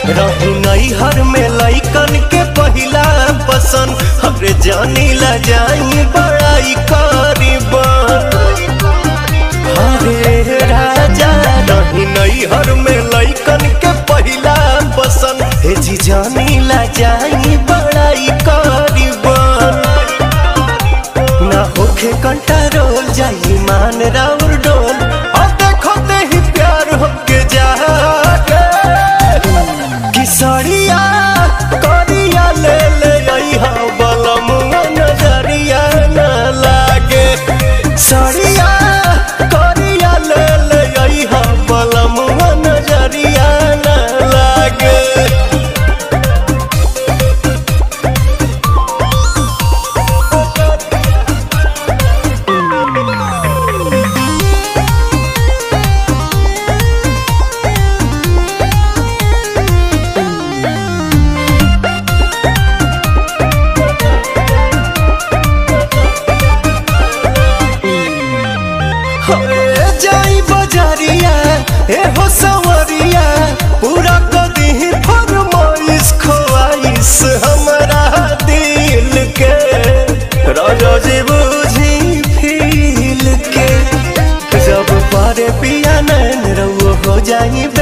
रहू नैहर में लैकन के पहिला पसंद हरे जानी ला जाई बड़ाई करीबन हरे राजा रही नैहर में लैकन के पहिला पसंद हे जी जानी ला जाई बड़ाई करीबन ना होखे कंट्रोल जाई मान राउर डोल और देखो ते ही प्यार होके जागे किसरिया करिया ले ले आई हा बलमुआ नजरिया न लागे सरिया करिया ले ले आई हा बलमुआ नजरिया न लागे हरे जाई बजारिया ए हो सवरिया पूरा कदी फरमाइश ख्वाइश हमारा दिल के राजा जी बुझी फील के जब पारे पिया नैन रउआ हो जाई